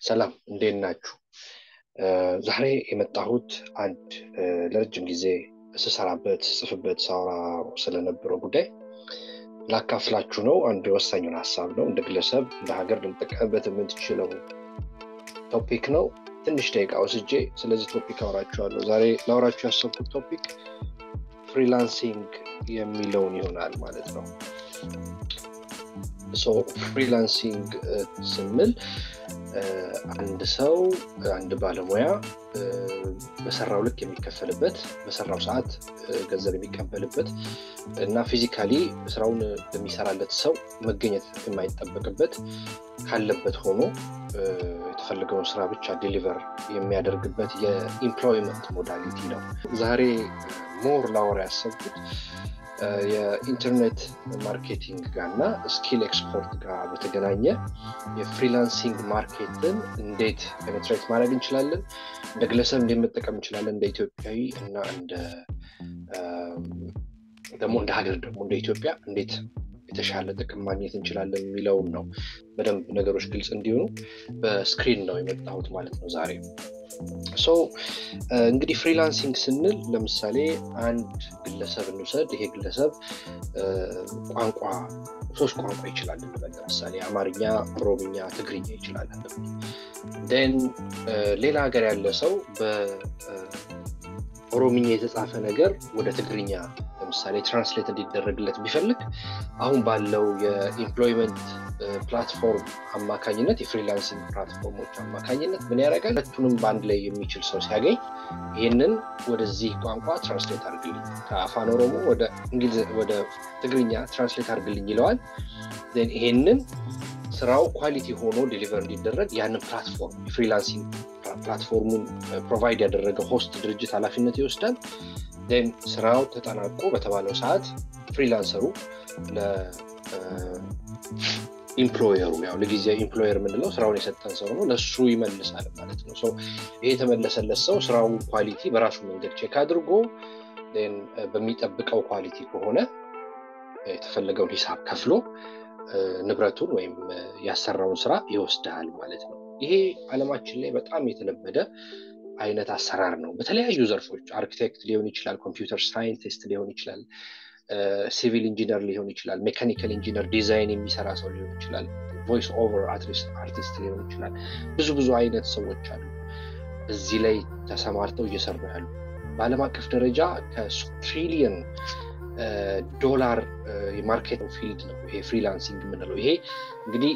ሰላም እንዴት ናችሁ? ዛሬ የመጣሁት አንድ ለረጅም ጊዜ ስሰራበት ስጽፍበት ሳወራ ስለነበረው ጉዳይ ላካፍላችሁ ነው። አንድ ወሳኙን ሀሳብ ነው። እንደ ግለሰብ እንደ ሀገር ልንጠቀምበት የምትችለው ቶፒክ ነው። ትንሽ ደቂቃ ወስጄ ስለዚህ ቶፒክ አወራችኋለሁ። ዛሬ ላወራችሁ ያሰብኩት ቶፒክ ፍሪላንሲንግ የሚለውን ይሆናል ማለት ነው። ፍሪላንሲንግ ስንል አንድ ሰው አንድ ባለሙያ በሰራው ልክ የሚከፈልበት በሰራው ሰዓት ገንዘብ የሚቀበልበት እና ፊዚካሊ ስራውን በሚሰራለት ሰው መገኘት የማይጠበቅበት ካለበት ሆኖ የተፈለገውን ስራ ብቻ ዴሊቨር የሚያደርግበት የኢምፕሎይመንት ሞዳሊቲ ነው። ዛሬ ሞር ላወራ ያሰብኩት የኢንተርኔት ማርኬቲንግ ጋር እና ስኪል ኤክስፖርት ጋር በተገናኘ የፍሪላንሲንግ ማርኬትን እንዴት ፔኔትሬት ማድረግ እንችላለን፣ እንደ ግለሰብ እንዴት መጠቀም እንችላለን፣ እንደ ኢትዮጵያዊ እና እንደ ደግሞ እንደ ሀገር ደግሞ እንደ ኢትዮጵያ እንዴት የተሻለ ጥቅም ማግኘት እንችላለን የሚለውን ነው። በደንብ ነገሮች ግልጽ እንዲሆኑ በስክሪን ነው የመጣሁት ማለት ነው ዛሬ። ሶ እንግዲህ ፍሪላንሲንግ ስንል ለምሳሌ አንድ ግለሰብ እንውሰድ። ይሄ ግለሰብ ቋንቋ ሶስት ቋንቋ ይችላል እንበል። ለምሳሌ አማርኛ፣ ኦሮምኛ፣ ትግርኛ ይችላል ን ሌላ ሀገር ያለ ሰው በኦሮምኛ የተጻፈ ነገር ወደ ትግርኛ ለምሳሌ ትራንስሌት እንዲደረግለት ቢፈልግ አሁን ባለው የኢምፕሎይመንት ፕላትፎርም አማካኝነት የፍሪላንሲንግ ፕላትፎርሞች አማካኝነት ምን ያደርጋል? ሁለቱንም በአንድ ላይ የሚችል ሰው ሲያገኝ ይህንን ወደዚህ ቋንቋ ትራንስሌት አድርግልኝ፣ ከአፋን ኦሮሞ ወደ ትግርኛ ትራንስሌት አድርግልኝ ይለዋል። ይሄንን ስራው ኳሊቲ ሆኖ ዴሊቨር እንዲደረግ ያንን ፕላትፎርም የፍሪላንሲንግ ፕላትፎርሙን ፕሮቫይድ ያደረገ ሆስት ድርጅት ኃላፊነት ይወስዳል። ን ስራው ተጠናቆ በተባለው ሰዓት ፍሪላንሰሩ ለኢምፕሎየሩ ያው ለጊዜ ኢምፕሎየር የምንለው ስራውን የሰጠን ሰው ነው ለሱ ይመልሳል ማለት ነው። ይሄ የተመለሰለት ሰው ስራውን ኳሊቲ በራሱ መንገድ ቼክ አድርጎ በሚጠብቀው ኳሊቲ ከሆነ የተፈለገውን ሂሳብ ከፍሎ ንብረቱን ወይም ያሰራውን ስራ ይወስዳል ማለት ነው። ይሄ አለማችን ላይ በጣም የተለመደ አይነት አሰራር ነው። በተለያዩ ዘርፎች አርኪቴክት ሊሆን ይችላል፣ ኮምፒውተር ሳይንቲስት ሊሆን ይችላል፣ ሲቪል ኢንጂነር ሊሆን ይችላል፣ ሜካኒካል ኢንጂነር ዲዛይን የሚሰራ ሰው ሊሆን ይችላል፣ ቮይስ ኦቨር አርቲስት ሊሆን ይችላል። ብዙ ብዙ አይነት ሰዎች አሉ እዚህ ላይ ተሰማርተው እየሰሩ ያሉ በዓለም አቀፍ ደረጃ ከትሪሊየን ዶላር የማርኬት ፊልድ ነው ይሄ ፍሪላንሲንግ የምንለው። ይሄ እንግዲህ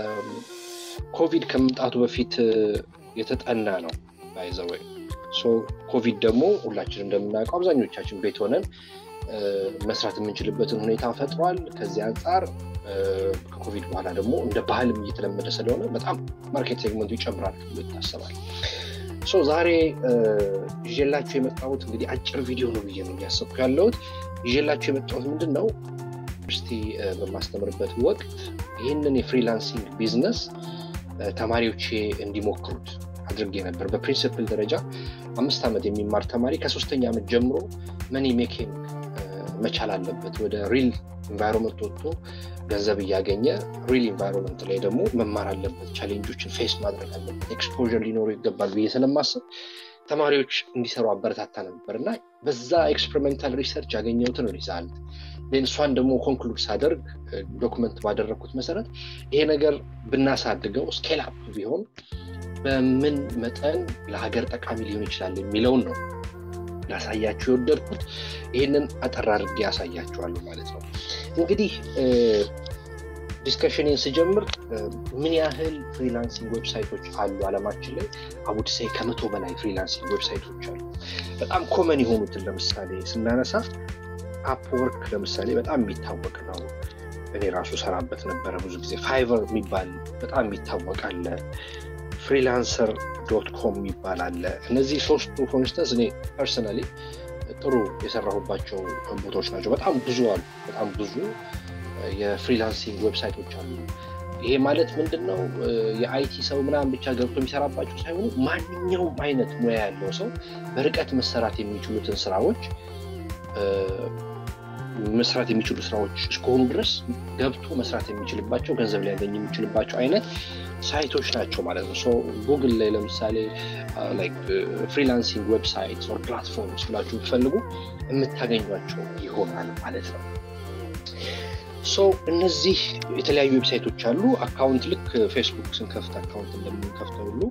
ኮቪድ ከመምጣቱ በፊት የተጠና ነው ባይዘወይ ኮቪድ ደግሞ ሁላችን እንደምናውቀው አብዛኞቻችን ቤት ሆነን መስራት የምንችልበትን ሁኔታ ፈጥሯል። ከዚህ አንጻር ከኮቪድ በኋላ ደግሞ እንደ ባህልም እየተለመደ ስለሆነ በጣም ማርኬት ሴግመንቱ ይጨምራል ተብሎ ይታሰባል። ዛሬ ይዤላችሁ የመጣሁት እንግዲህ አጭር ቪዲዮ ነው ብዬ ነው እያሰብኩ ያለሁት። ይዤላችሁ የመጣሁት ምንድን ነው ዩኒቨርሲቲ በማስተምርበት ወቅት ይህንን የፍሪላንሲንግ ቢዝነስ ተማሪዎቼ እንዲሞክሩት አድርጌ ነበር። በፕሪንስፕል ደረጃ አምስት ዓመት የሚማር ተማሪ ከሶስተኛ ዓመት ጀምሮ መኒ ሜኪንግ መቻል አለበት። ወደ ሪል ኢንቫይሮንመንት ወጥቶ ገንዘብ እያገኘ ሪል ኢንቫይሮንመንት ላይ ደግሞ መማር አለበት። ቻሌንጆችን ፌስ ማድረግ አለበት። ኤክስፖዠር ሊኖሩ ይገባል ብዬ ስለማስብ ተማሪዎች እንዲሰሩ አበረታታ ነበር እና በዛ ኤክስፐሪሜንታል ሪሰርች ያገኘሁትን ሪዛልት እሷን ደግሞ ኮንክሉድ ሳደርግ ዶክመንት ባደረግኩት መሰረት ይሄ ነገር ብናሳድገው ስኬል አፕ ቢሆን በምን መጠን ለሀገር ጠቃሚ ሊሆን ይችላል የሚለውን ነው ላሳያችሁ የወደድኩት። ይህንን አጠር አድርጌ ያሳያችኋለሁ ማለት ነው። እንግዲህ ዲስከሽንን ስጀምር ምን ያህል ፍሪላንሲንግ ዌብሳይቶች አሉ አለማችን ላይ? አቡድሳይ ከመቶ በላይ ፍሪላንሲንግ ዌብሳይቶች አሉ። በጣም ኮመን የሆኑትን ለምሳሌ ስናነሳ አፕወርክ ለምሳሌ በጣም የሚታወቅ ነው። እኔ ራሱ ሰራበት ነበረ ብዙ ጊዜ። ፋይቨር የሚባል በጣም የሚታወቅ አለ። ፍሪላንሰር ዶት ኮም የሚባል አለ። እነዚህ ሶስቱ ኮንስተንስ እኔ ፐርሰናሊ ጥሩ የሰራሁባቸው ቦታዎች ናቸው። በጣም ብዙ አሉ። በጣም ብዙ የፍሪላንሲንግ ዌብሳይቶች አሉ። ይሄ ማለት ምንድን ነው? የአይቲ ሰው ምናምን ብቻ ገብቶ የሚሰራባቸው ሳይሆኑ ማንኛውም አይነት ሙያ ያለው ሰው በርቀት መሰራት የሚችሉትን ስራዎች መስራት የሚችሉ ስራዎች እስከሆኑ ድረስ ገብቶ መስራት የሚችልባቸው ገንዘብ ሊያገኝ የሚችልባቸው አይነት ሳይቶች ናቸው ማለት ነው። ጉግል ላይ ለምሳሌ ፍሪላንሲንግ ዌብሳይት ፕላትፎርምስ ብላችሁ ብትፈልጉ የምታገኟቸው ይሆናል ማለት ነው። ሶ እነዚህ የተለያዩ ዌብሳይቶች አሉ። አካውንት ልክ ፌስቡክ ስንከፍት አካውንት እንደምንከፍተው ሁሉ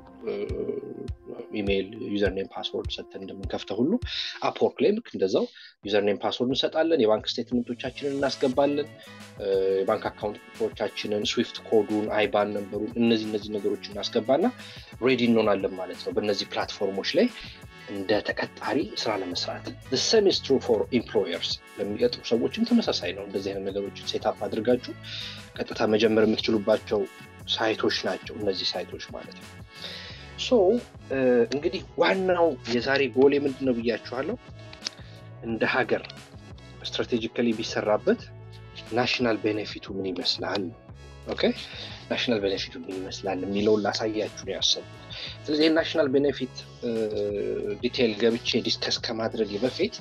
ኢሜይል ዩዘርኔም ፓስወርድ ሰጥተን እንደምንከፍተው ሁሉ አፕወርክ ላይ ልክ እንደዛው ዩዘርኔም ፓስወርድ እንሰጣለን። የባንክ ስቴትመንቶቻችንን እናስገባለን። የባንክ አካውንት ቁጥሮቻችንን፣ ስዊፍት ኮዱን፣ አይባን ነንበሩን እነዚህ እነዚህ ነገሮች እናስገባና ሬዲ እንሆናለን ማለት ነው በእነዚህ ፕላትፎርሞች ላይ እንደ ተቀጣሪ ስራ ለመስራት ሰም ኢዝ ትሩ ፎር ኢምፕሎየርስ ለሚቀጥሩ ሰዎችም ተመሳሳይ ነው። እንደዚህ አይነት ነገሮችን ሴታፕ አድርጋችሁ ቀጥታ መጀመር የምትችሉባቸው ሳይቶች ናቸው እነዚህ ሳይቶች ማለት ነው። ሶ እንግዲህ ዋናው የዛሬ ጎሌ ምንድን ነው ብያችኋለሁ። እንደ ሀገር ስትራቴጂካሊ ቢሰራበት ናሽናል ቤኔፊቱ ምን ይመስላል ኦኬ ናሽናል ቤኔፊቱ ምን ይመስላል የሚለውን ላሳያችሁ ነው ያሰቡት። ስለዚህ የናሽናል ቤኔፊት ዲቴይል ገብቼ ዲስከስ ከማድረግ በፊት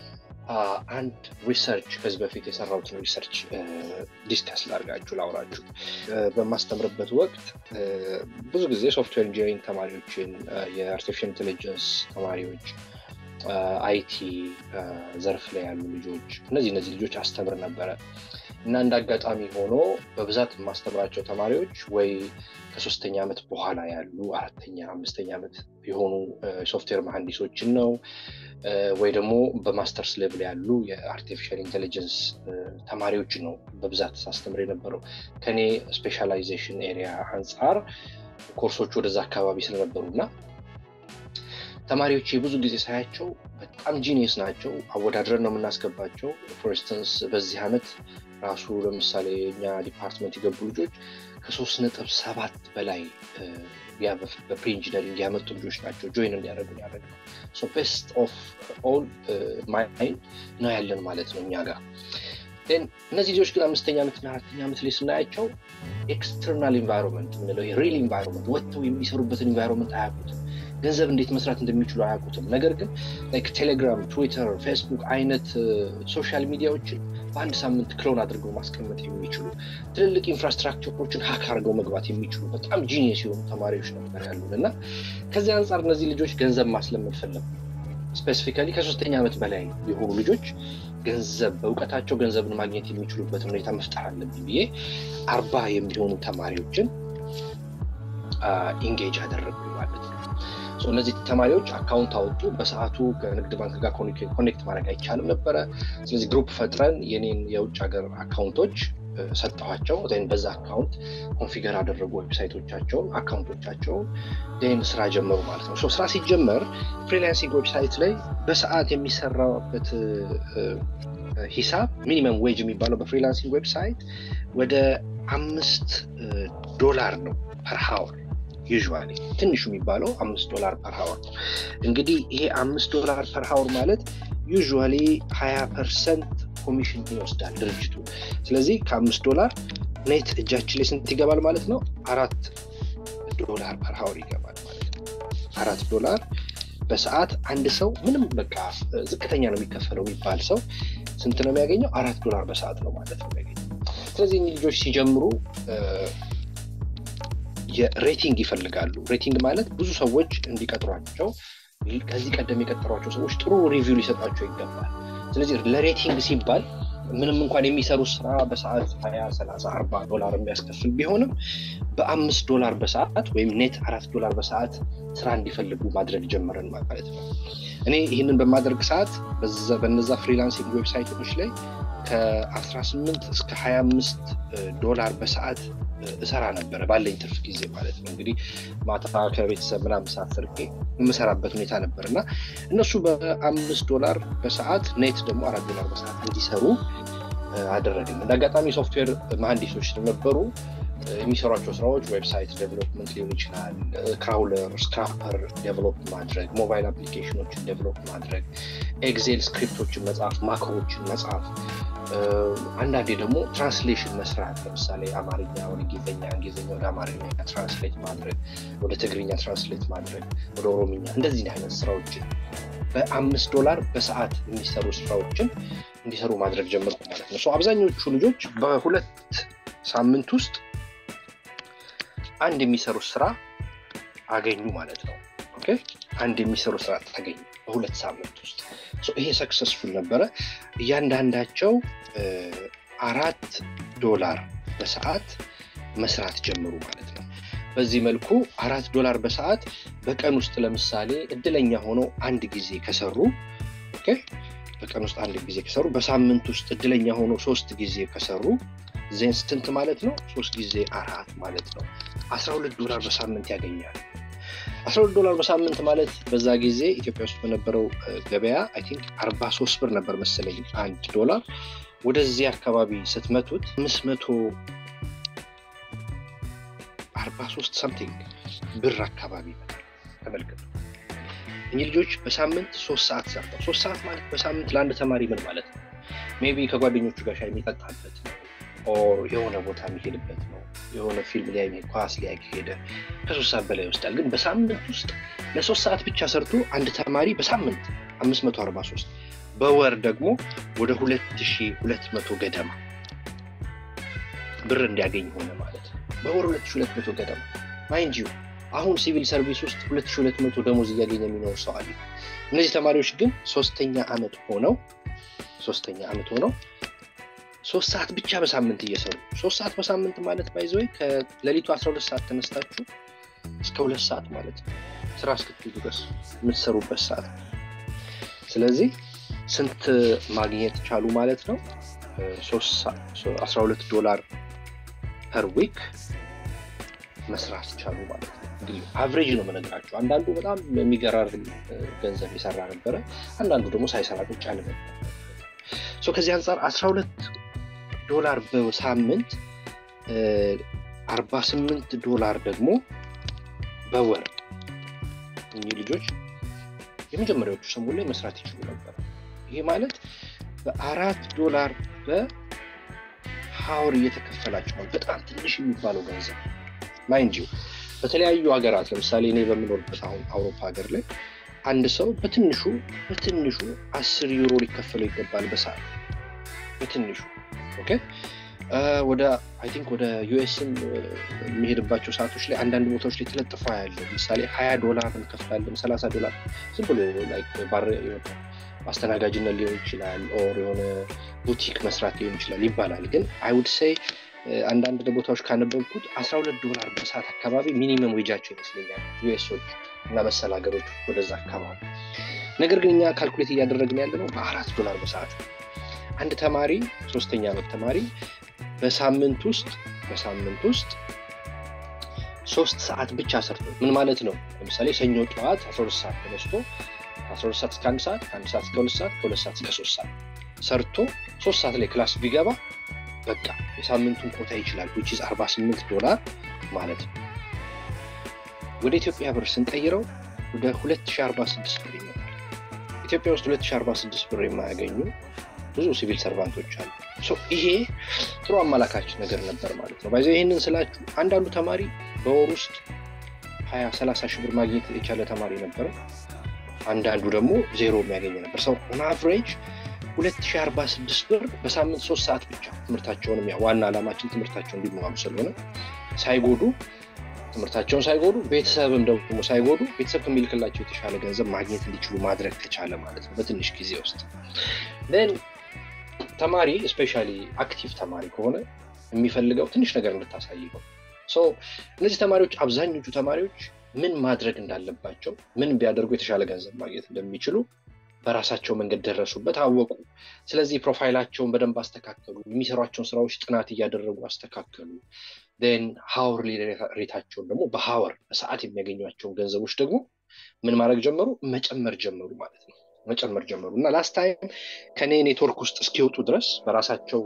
አንድ ሪሰርች ከዚህ በፊት የሰራሁትን ሪሰርች ዲስከስ ላርጋችሁ ላውራችሁ። በማስተምርበት ወቅት ብዙ ጊዜ ሶፍትዌር ኢንጂኒሪንግ ተማሪዎችን፣ የአርቲፊሻል ኢንቴሊጀንስ ተማሪዎች፣ አይቲ ዘርፍ ላይ ያሉ ልጆች እነዚህ እነዚህ ልጆች አስተምር ነበረ እና እንደ አጋጣሚ ሆኖ በብዛት የማስተምራቸው ተማሪዎች ወይ ከሶስተኛ ዓመት በኋላ ያሉ አራተኛ አምስተኛ ዓመት የሆኑ ሶፍትዌር መሐንዲሶችን ነው ወይ ደግሞ በማስተርስ ሌቭል ያሉ የአርቲፊሻል ኢንቴሊጀንስ ተማሪዎችን ነው በብዛት ሳስተምር የነበረው ከኔ ስፔሻላይዜሽን ኤሪያ አንጻር ኮርሶች ወደዛ አካባቢ ስለነበሩ እና ተማሪዎች የብዙ ጊዜ ሳያቸው በጣም ጂኒየስ ናቸው። አወዳድረን ነው የምናስገባቸው። ፎር ኢንስተንስ በዚህ ዓመት ራሱ ለምሳሌ እኛ ዲፓርትመንት የገቡ ልጆች ከሶስት ነጥብ ሰባት በላይ በፕሪ ኢንጂነሪንግ ያመጡ ልጆች ናቸው ጆይን እንዲያደርጉ ያደረግ ነው። ቤስት ኦፍ ኦል ማይንድ ነው ያለን ማለት ነው እኛ ጋር። እነዚህ ልጆች ግን አምስተኛ ዓመትና አራተኛ ዓመት ላይ ስናያቸው ኤክስተርናል ኢንቫይሮንመንት የምንለው ሪል ኢንቫይሮንመንት ወጥተው የሚሰሩበትን ኢንቫይሮንመንት አያውቁትም። ገንዘብ እንዴት መስራት እንደሚችሉ አያውቁትም። ነገር ግን ቴሌግራም፣ ትዊተር፣ ፌስቡክ አይነት ሶሻል ሚዲያዎችን በአንድ ሳምንት ክሎን አድርገው ማስቀመጥ የሚችሉ ትልልቅ ኢንፍራስትራክቸሮችን ሀክ አድርገው መግባት የሚችሉ በጣም ጂኒየስ የሆኑ ተማሪዎች ነበር ያሉን እና ከዚህ አንጻር እነዚህ ልጆች ገንዘብ ማስለመድ ፈለጉ። ስፔሲፊካሊ ከሶስተኛ ዓመት በላይ የሆኑ ልጆች ገንዘብ በእውቀታቸው ገንዘብን ማግኘት የሚችሉበትን ሁኔታ መፍጠር አለብኝ ብዬ አርባ የሚሆኑ ተማሪዎችን ኢንጌጅ አደረጉ ማለት ነው። እነዚህ ተማሪዎች አካውንት አወጡ። በሰዓቱ ከንግድ ባንክ ጋር ኮኔክት ማድረግ አይቻልም ነበረ። ስለዚህ ግሩፕ ፈጥረን የኔን የውጭ ሀገር አካውንቶች ሰጠኋቸው። በዛ አካውንት ኮንፊገር አደረጉ ዌብሳይቶቻቸውን፣ አካውንቶቻቸውን ን ስራ ጀመሩ ማለት ነው። ስራ ሲጀመር ፍሪላንሲንግ ዌብሳይት ላይ በሰዓት የሚሰራበት ሂሳብ ሚኒመም ዌጅ የሚባለው በፍሪላንሲንግ ዌብሳይት ወደ አምስት ዶላር ነው ፐር ሀወር ዩዥዋሊ ትንሹ የሚባለው አምስት ዶላር ፐር ሀወር ነው። እንግዲህ ይሄ አምስት ዶላር ፐር ሀወር ማለት ዩዥዋሊ ሀያ ፐርሰንት ኮሚሽን ይወስዳል ድርጅቱ። ስለዚህ ከአምስት ዶላር ኔት እጃችን ላይ ስንት ይገባል ማለት ነው? አራት ዶላር ፐር ሀወር ይገባል ማለት ነው። አራት ዶላር በሰዓት አንድ ሰው ምንም በቃ ዝቅተኛ ነው የሚከፈለው የሚባል ሰው ስንት ነው የሚያገኘው? አራት ዶላር በሰዓት ነው ማለት ነው የሚያገኘው። ስለዚህ ልጆች ሲጀምሩ የሬቲንግ ይፈልጋሉ። ሬቲንግ ማለት ብዙ ሰዎች እንዲቀጥሯቸው ከዚህ ቀደም የቀጠሯቸው ሰዎች ጥሩ ሪቪው ሊሰጣቸው ይገባል። ስለዚህ ለሬቲንግ ሲባል ምንም እንኳን የሚሰሩት ስራ በሰዓት ሀያ ሰላሳ አርባ ዶላር የሚያስከፍል ቢሆንም በአምስት ዶላር በሰዓት ወይም ኔት አራት ዶላር በሰዓት ስራ እንዲፈልጉ ማድረግ ጀመረን ማለት ነው። እኔ ይህንን በማድረግ ሰዓት በነዛ ፍሪላንሲንግ ዌብሳይቶች ላይ ከ18 እስከ 25 ዶላር በሰዓት እሰራ ነበረ ባለኝ ትርፍ ጊዜ ማለት ነው። እንግዲህ ማታ ከቤተሰብ ምናምን ሰዓት ሰርቄ የምሰራበት ሁኔታ ነበር እና እነሱ በአምስት ዶላር በሰዓት ኔት ደግሞ አራት ዶላር በሰዓት እንዲሰሩ አደረግን። እንደ አጋጣሚ ሶፍትዌር መሀንዲሶች ነበሩ። የሚሰሯቸው ስራዎች ዌብሳይት ዴቨሎፕመንት ሊሆን ይችላል፣ ክራውለር፣ ስክራፐር ዴቨሎፕ ማድረግ፣ ሞባይል አፕሊኬሽኖችን ዴቨሎፕ ማድረግ፣ ኤግዜል ስክሪፕቶችን መጻፍ፣ ማክሮችን መጻፍ፣ አንዳንዴ ደግሞ ትራንስሌሽን መስራት። ለምሳሌ አማርኛ ወደ እንግሊዝኛ፣ እንግሊዝኛ ወደ አማርኛ ትራንስሌት ማድረግ፣ ወደ ትግርኛ ትራንስሌት ማድረግ፣ ወደ ኦሮምኛ እንደዚህ አይነት ስራዎችን በአምስት ዶላር በሰዓት የሚሰሩ ስራዎችን እንዲሰሩ ማድረግ ጀመርኩ ማለት ነው። አብዛኞቹ ልጆች በሁለት ሳምንት ውስጥ አንድ የሚሰሩት ስራ አገኙ ማለት ነው። ኦኬ አንድ የሚሰሩ ስራ አገኙ በሁለት ሳምንት ውስጥ። ይሄ ሰክሰስፉል ነበረ። እያንዳንዳቸው አራት ዶላር በሰዓት መስራት ጀምሩ ማለት ነው። በዚህ መልኩ አራት ዶላር በሰዓት በቀን ውስጥ ለምሳሌ እድለኛ ሆነው አንድ ጊዜ ከሰሩ ኦኬ በቀን ውስጥ አንድ ጊዜ ከሰሩ በሳምንት ውስጥ እድለኛ ሆነው ሶስት ጊዜ ከሰሩ ዜን ስንት ማለት ነው? ሶስት ጊዜ አራት ማለት ነው። አስራ ሁለት ዶላር በሳምንት ያገኛል። አስራ ሁለት ዶላር በሳምንት ማለት በዛ ጊዜ ኢትዮጵያ ውስጥ በነበረው ገበያ አይ ቲንክ አርባ ሶስት ብር ነበር መሰለኝ አንድ ዶላር። ወደዚህ አካባቢ ስትመቱት አምስት መቶ አርባ ሶስት ሰምቲንግ ብር አካባቢ ይመጣል። ተመልከቱ። እኚህ ልጆች በሳምንት ሶስት ሰዓት ሰርተው ሶስት ሰዓት ማለት በሳምንት ለአንድ ተማሪ ምን ማለት ነው? ሜይ ቢ ከጓደኞቹ ጋር ሻይ የሚጠጣበት ነው ኦር የሆነ ቦታ የሚሄድበት ነው። የሆነ ፊልም ላይ ኳስ ላይ ሄደ ከሶስት ሰዓት በላይ ይወስዳል። ግን በሳምንት ውስጥ ለሶስት ሰዓት ብቻ ሰርቶ አንድ ተማሪ በሳምንት አምስት መቶ አርባ ሶስት በወር ደግሞ ወደ ሁለት ሺ ሁለት መቶ ገደማ ብር እንዲያገኝ ሆነ ማለት ነው። በወር ሁለት ሺ ሁለት መቶ ገደማ ማይንድ ዩ አሁን ሲቪል ሰርቪስ ውስጥ ሁለት ሺ ሁለት መቶ ደሞዝ እያገኘ የሚኖር ሰው አለ። እነዚህ ተማሪዎች ግን ሶስተኛ ዓመት ሆነው ሶስተኛ ዓመት ሆነው ሶስት ሰዓት ብቻ በሳምንት እየሰሩ ሶስት ሰዓት በሳምንት ማለት ባይዘወይ ከሌሊቱ አስራ ሁለት ሰዓት ተነስታችሁ እስከ ሁለት ሰዓት ማለት ነው ስራ እስክትሄዱ ድረስ የምትሰሩበት ሰዓት ስለዚህ ስንት ማግኘት ቻሉ ማለት ነው አስራ ሁለት ዶላር ፐር ዊክ መስራት ቻሉ ማለት ነው እንግዲህ አቨሬጅ ነው መነግራቸው አንዳንዱ በጣም የሚገራርም ገንዘብ የሰራ ነበረ አንዳንዱ ደግሞ ሳይሰራ ቁጭ ያለ ነበር ከዚህ አንጻር አስራ ሁለት ዶላር በሳምንት አርባ ስምንት ዶላር ደግሞ በወር እኚህ ልጆች የመጀመሪያዎቹ ሰሞን ላይ መስራት ይችሉ ነበር። ይሄ ማለት በአራት ዶላር በሀውር እየተከፈላቸው ነው። በጣም ትንሽ የሚባለው ገንዘብ ማይንድ ዩ በተለያዩ ሀገራት ለምሳሌ እኔ በምኖርበት አሁን አውሮፓ ሀገር ላይ አንድ ሰው በትንሹ በትንሹ አስር ዩሮ ሊከፈለው ይገባል በሰዓት በትንሹ ኦኬ ወደ አይ ቲንክ ወደ ዩኤስም የሚሄድባቸው ሰዓቶች ላይ አንዳንድ ቦታዎች ላይ ተለጥፋ ያለ ለምሳሌ ሀያ ዶላር እንከፍላለን ሰላሳ ዶላር ዝም ብሎ አስተናጋጅነት ሊሆን ይችላል ኦር የሆነ ቡቲክ መስራት ሊሆን ይችላል ይባላል ግን አይውድ ሰይ አንዳንድ ቦታዎች ካነበብኩት አስራ ሁለት ዶላር በሰዓት አካባቢ ሚኒመም ዌጃቸው ይመስለኛል ዩኤሶች እና መሰል ሀገሮች ወደዛ አካባቢ ነገር ግን እኛ ካልኩሌት እያደረግን ያለ ነው በአራት ዶላር በሰዓት አንድ ተማሪ ሶስተኛ ዓመት ተማሪ በሳምንት ውስጥ በሳምንት ውስጥ ሶስት ሰዓት ብቻ ሰርቶ ምን ማለት ነው ለምሳሌ ሰኞ ጠዋት 12 ሰዓት ተነስቶ 12 ሰዓት እስከ አንድ ሰዓት ከአንድ ሰዓት እስከ ሁለት ሰዓት ከሁለት ሰዓት እስከ ሶስት ሰዓት ሰርቶ ሶስት ሰዓት ላይ ክላስ ቢገባ በቃ የሳምንቱን ኮታ ይችላል ዊች 48 ዶላር ማለት ነው ወደ ኢትዮጵያ ብር ስንቀይረው ወደ 2046 ብር ይመጣል ኢትዮጵያ ውስጥ 2046 ብር የማያገኙ ብዙ ሲቪል ሰርቫንቶች አሉ ይሄ ጥሩ አመላካች ነገር ነበር ማለት ነው ባይዘ ይህንን ስላችሁ አንዳንዱ ተማሪ በወር ውስጥ ሀያ ሰላሳ ሺህ ብር ማግኘት የቻለ ተማሪ ነበረ አንዳንዱ ደግሞ ዜሮ የሚያገኝ ነበር ሰው ኦን አቨሬጅ 2046 ብር በሳምንት ሶስት ሰዓት ብቻ ትምህርታቸውን ዋና ዓላማችን ትምህርታቸውን እንዲማሩ ስለሆነ ሳይጎዱ ትምህርታቸውን ሳይጎዱ ቤተሰብም ደግሞ ሳይጎዱ ቤተሰብ ከሚልክላቸው የተሻለ ገንዘብ ማግኘት እንዲችሉ ማድረግ ከቻለ ማለት ነው በትንሽ ጊዜ ውስጥ ን ተማሪ ስፔሻሊ አክቲቭ ተማሪ ከሆነ የሚፈልገው ትንሽ ነገር እንድታሳይቀው እነዚህ ተማሪዎች አብዛኞቹ ተማሪዎች ምን ማድረግ እንዳለባቸው ምን ቢያደርጉ የተሻለ ገንዘብ ማግኘት እንደሚችሉ በራሳቸው መንገድ ደረሱበት አወቁ ስለዚህ ፕሮፋይላቸውን በደንብ አስተካከሉ የሚሰሯቸውን ስራዎች ጥናት እያደረጉ አስተካከሉ ን ሀወር ሬታቸውን ደግሞ በሀወር በሰዓት የሚያገኟቸውን ገንዘቦች ደግሞ ምን ማድረግ ጀመሩ መጨመር ጀመሩ ማለት ነው መጨመር ጀመሩ እና ላስት ታይም ከኔ ኔትወርክ ውስጥ እስኪወጡ ድረስ በራሳቸው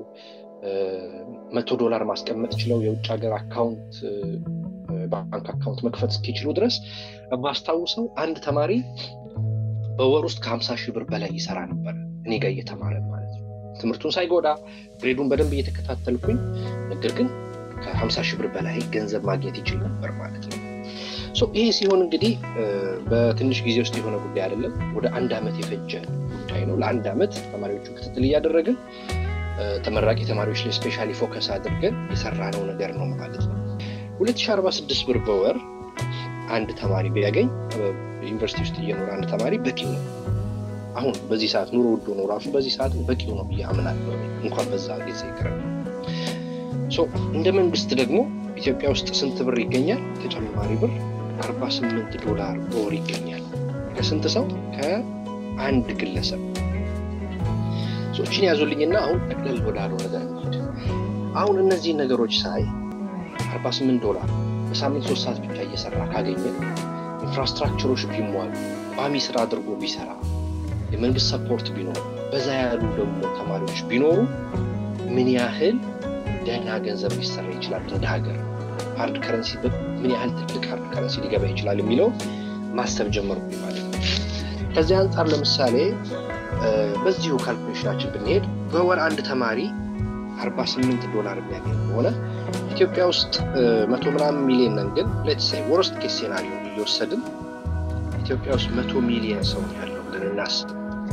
መቶ ዶላር ማስቀመጥ ችለው የውጭ ሀገር አካውንት ባንክ አካውንት መክፈት እስኪችሉ ድረስ ማስታውሰው አንድ ተማሪ በወር ውስጥ ከሀምሳ ሺህ ብር በላይ ይሰራ ነበር እኔ ጋር እየተማረ ማለት ነው ትምህርቱን ሳይጎዳ ግሬዱን በደንብ እየተከታተልኩኝ ነገር ግን ከሀምሳ ሺህ ብር በላይ ገንዘብ ማግኘት ይችል ነበር ማለት ነው ይሄ ሲሆን እንግዲህ በትንሽ ጊዜ ውስጥ የሆነ ጉዳይ አይደለም ወደ አንድ ዓመት የፈጀ ጉዳይ ነው ለአንድ ዓመት ተማሪዎቹን ክትትል እያደረግን ተመራቂ ተማሪዎች ላይ ስፔሻሊ ፎከስ አድርገን የሰራነው ነገር ነው ማለት ነው 2046 ብር በወር አንድ ተማሪ ቢያገኝ ዩኒቨርሲቲ ውስጥ እየኖረ አንድ ተማሪ በቂው ነው። አሁን በዚህ ሰዓት ኑሮ ውዶ ነው ራሱ በዚህ ሰዓት በቂው ነው ብዬ አምናለሁ። እንኳን በዛ ጊዜ ይቅር። እንደ መንግስት ደግሞ ኢትዮጵያ ውስጥ ስንት ብር ይገኛል? ተጨማሪ ብር 48 ዶላር በወር ይገኛል። ከስንት ሰው? ከአንድ ግለሰብ። ሶችን ያዙልኝና አሁን ጠቅለል ወዳለው ነገር እንሂድ። አሁን እነዚህ ነገሮች ሳይ 48 ዶላር በሳምንት ሶስት ሰዓት ብቻ እየሰራ ካገኘ ኢንፍራስትራክቸሮች ቢሟሉ ቋሚ ስራ አድርጎ ቢሰራ የመንግስት ሰፖርት ቢኖር በዛ ያሉ ደግሞ ተማሪዎች ቢኖሩ ምን ያህል ደህና ገንዘብ ሊሰራ ይችላል እንደ ሀገር ሃርድ ከረንሲ ምን ያህል ትልቅ ሃርድ ከረንሲ ሊገባ ይችላል የሚለው ማሰብ ጀመርኩ ማለት ነው። ከዚህ አንጻር ለምሳሌ በዚሁ ካልኩሌሽናችን ብንሄድ በወር አንድ ተማሪ 48 ዶላር የሚያገኝ ከሆነ ኢትዮጵያ ውስጥ መቶ ምናምን ሚሊዮን ነን፣ ግን ሌትስ ሴይ ወርስት ኬስ ሴናሪዮ እየወሰድን ኢትዮጵያ ውስጥ መቶ ሚሊዮን ሰው ያለው ብለን እናስብ።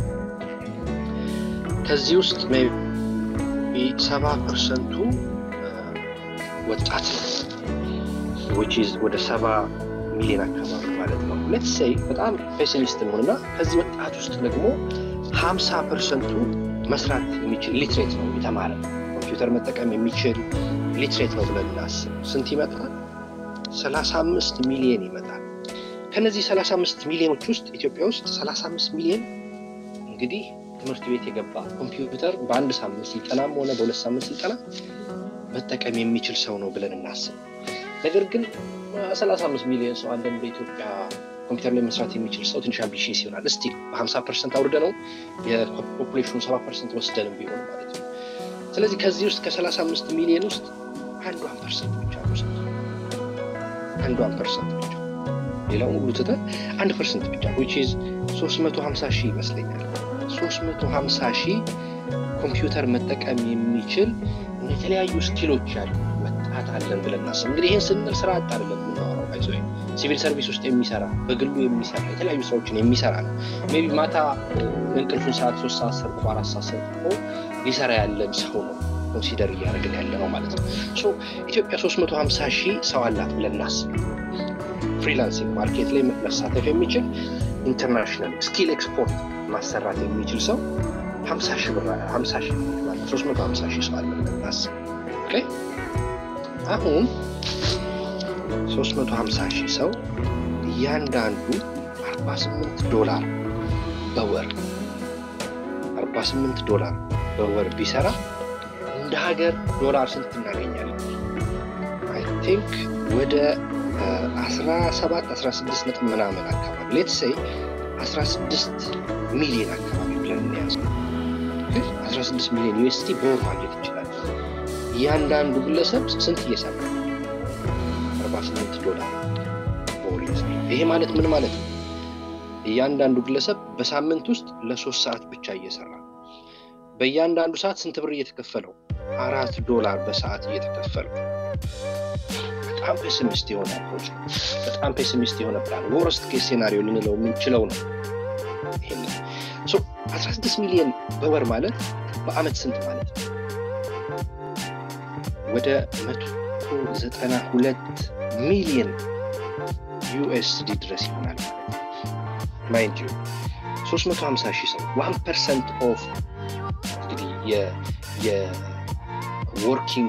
ከዚህ ውስጥ ሰባ ፐርሰንቱ ወጣት ነው ወደ ሰባ ሚሊዮን አካባቢ ማለት ነው። ሌትስ ሴይ በጣም ፔሲሚስት እንሆንና ከዚህ ወጣት ውስጥ ደግሞ ሀምሳ ፐርሰንቱ መስራት የሚችል ሊትሬት ነው የተማረ ኮምፒውተር መጠቀም የሚችል ሊትሬት ነው ብለን እናስብ። ስንት ይመጣል? ሰላሳ አምስት ሚሊዮን ይመጣል። ከነዚህ ሰላሳ አምስት ሚሊዮኖች ውስጥ ኢትዮጵያ ውስጥ ሰላሳ አምስት ሚሊዮን እንግዲህ ትምህርት ቤት የገባ ኮምፒውተር በአንድ ሳምንት ስልጠናም ሆነ በሁለት ሳምንት ስልጠና መጠቀም የሚችል ሰው ነው ብለን እናስብ። ነገር ግን ሰላሳ አምስት ሚሊዮን ሰው አንዳንድ በኢትዮጵያ ኮምፒውተር ላይ መስራት የሚችል ሰው ትንሽ አምቢሽስ ይሆናል። እስቲ በሀምሳ ፐርሰንት አውርደ ነው የፖፑሌሽኑ ሰባ ፐርሰንት ወስደንም ቢሆን ማለት ነው። ስለዚህ ከዚህ ውስጥ ከሰላሳ አምስት ሚሊዮን ውስጥ አንዷን ፐርሰንት ብቻ ነው አንዷን ፐርሰንት ብቻ ሌላው ሁሉ ትተን አንድ ፐርሰንት ብቻ ዊች ኢዝ ሶስት መቶ ሀምሳ ሺህ ይመስለኛል። ሶስት መቶ ሀምሳ ሺህ ኮምፒውተር መጠቀም የሚችል የተለያዩ ስኪሎች ያሉ ወጣት አለን ብለን እናስብ። እንግዲህ ይህን ስንል ስራ አጥ አይደለም የምናወራው ይዞ ሲቪል ሰርቪስ ውስጥ የሚሰራ በግሉ የሚሰራ የተለያዩ ስራዎችን የሚሰራ ነው። ሜይ ቢ ማታ እንቅልፉን ሰዓት ሶስት ሰዓት ሰርቆ አራት ሰዓት ሰርቆ ሊሰራ ያለን ሰው ነው ኮንሲደር እያደረግን ያለ ነው ማለት ነው። ኢትዮጵያ ሶስት መቶ ሀምሳ ሺህ ሰው አላት ብለን እናስብ። ፍሪላንሲንግ ማርኬት ላይ መሳተፍ የሚችል ኢንተርናሽናል ስኪል ኤክስፖርት ማሰራት የሚችል ሰው ሀምሳ ሺህ ብር ሀምሳ ሺህ ማለት ሶስት መቶ ሀምሳ ሺህ ሰው አለ ብለን እናስብ። አሁን ሶስት መቶ ሀምሳ ሺህ ሰው እያንዳንዱ አርባ ስምንት ዶላር በወር አርባ ስምንት ዶላር በወር ቢሰራ እንደ ሀገር ዶላር ስንት እናገኛለን? አይ ቲንክ ወደ አስራ ሰባት አስራ ስድስት ነጥብ ምናምን አካባቢ ሌት ሴይ አስራ ስድስት ሚሊዮን አካባቢ ብለን እንያዝ። አስራ ስድስት ሚሊዮን ዩኤስቲ በወር ማግኘት ይችላል። እያንዳንዱ ግለሰብ ስንት እየሰራ አርባ ስምንት ዶላር በወር እየሰራ ይሄ ማለት ምን ማለት ነው? እያንዳንዱ ግለሰብ በሳምንት ውስጥ ለሶስት ሰዓት ብቻ እየሰራ በእያንዳንዱ ሰዓት ስንት ብር እየተከፈለው? አራት ዶላር በሰዓት እየተከፈለው። በጣም ፔሲሚስት የሆነ አፕሮች ነው። በጣም ፔሲሚስት የሆነ ፕላን ወረስት ኬስ ሴናሪዮ ልንለው የምንችለው ነው። ይህን 16 ሚሊዮን በወር ማለት በአመት ስንት ማለት ነው? ወደ 192 ሚሊዮን ዩኤስዲ ድረስ ይሆናል ማለት ማይንድ ዩ 350 ሺህ ሰው ዋን ፐርሰንት ኦፍ እንግዲህ የወርኪንግ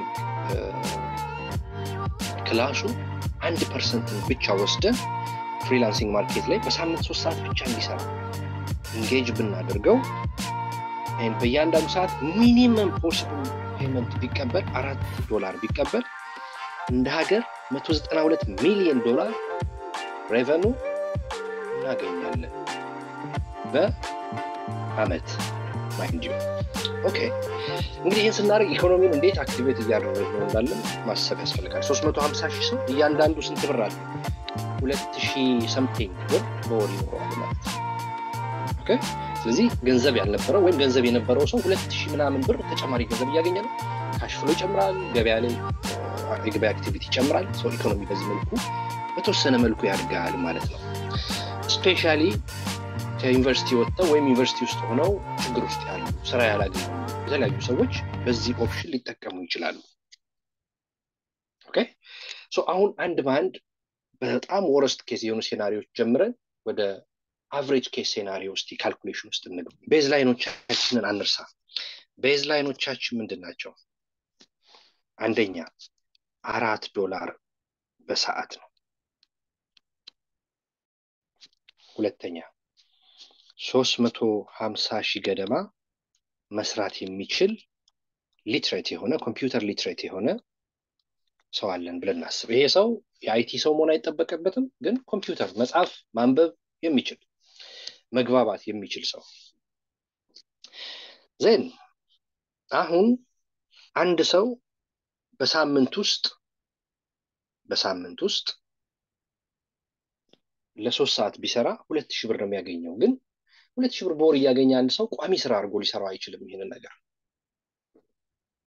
ክላሱ አንድ ፐርሰንትን ብቻ ወስደን ፍሪላንሲንግ ማርኬት ላይ በሳምንት ሶስት ሰዓት ብቻ እንዲሰራ ኢንጌጅ ብናደርገው በእያንዳንዱ ሰዓት ሚኒመም ፖስብል ፔመንት ቢቀበል አራት ዶላር ቢቀበል እንደ ሀገር 192 ሚሊዮን ዶላር ሬቨኑ እናገኛለን በአመት ማይንድ ዩ ኦኬ እንግዲህ ይህን ስናደርግ ኢኮኖሚውን እንዴት አክቲቬት እያደረግ ነው እንዳለን ማሰብ ያስፈልጋል 350 ሺህ ሰው እያንዳንዱ ስንት ብር አለ ሁለት ሺህ ሰምቲንግ ብር በወር ይኖረዋል ማለት ነው ስለዚህ ገንዘብ ያልነበረው ወይም ገንዘብ የነበረው ሰው ሁለት ሺህ ምናምን ብር ተጨማሪ ገንዘብ እያገኘ ነው ካሽፍሎ ይጨምራል ገበያ ላይ የገበያ አክቲቪቲ ይጨምራል ሰው ኢኮኖሚ በዚህ መልኩ በተወሰነ መልኩ ያድጋል ማለት ነው ስፔሻሊ ከዩኒቨርሲቲ ወጥተው ወይም ዩኒቨርሲቲ ውስጥ ሆነው ችግር ውስጥ ያሉ ስራ ያላገኙ የተለያዩ ሰዎች በዚህ ኦፕሽን ሊጠቀሙ ይችላሉ አሁን አንድ በአንድ በጣም ወረስት ኬዝ የሆኑ ሴናሪዎች ጀምረን ወደ አቨሬጅ ኬስ ሴናሪዮ ውስጥ ካልኩሌሽን ውስጥ እንግባ። ቤዝ ላይኖቻችንን አንርሳ። ቤዝ ላይኖቻችን ምንድን ናቸው? አንደኛ አራት ዶላር በሰዓት ነው። ሁለተኛ ሶስት መቶ ሀምሳ ሺህ ገደማ መስራት የሚችል ሊትሬት የሆነ ኮምፒውተር ሊትሬት የሆነ ሰው አለን ብለን እናስብ። ይሄ ሰው የአይቲ ሰው መሆን አይጠበቅበትም፣ ግን ኮምፒውተር መጻፍ፣ ማንበብ የሚችል መግባባት የሚችል ሰው ዜን አሁን አንድ ሰው በሳምንት ውስጥ በሳምንት ውስጥ ለሶስት ሰዓት ቢሰራ ሁለት ሺህ ብር ነው የሚያገኘው። ግን ሁለት ሺህ ብር በወር እያገኘ አንድ ሰው ቋሚ ስራ አድርጎ ሊሰራው አይችልም። ይህንን ነገር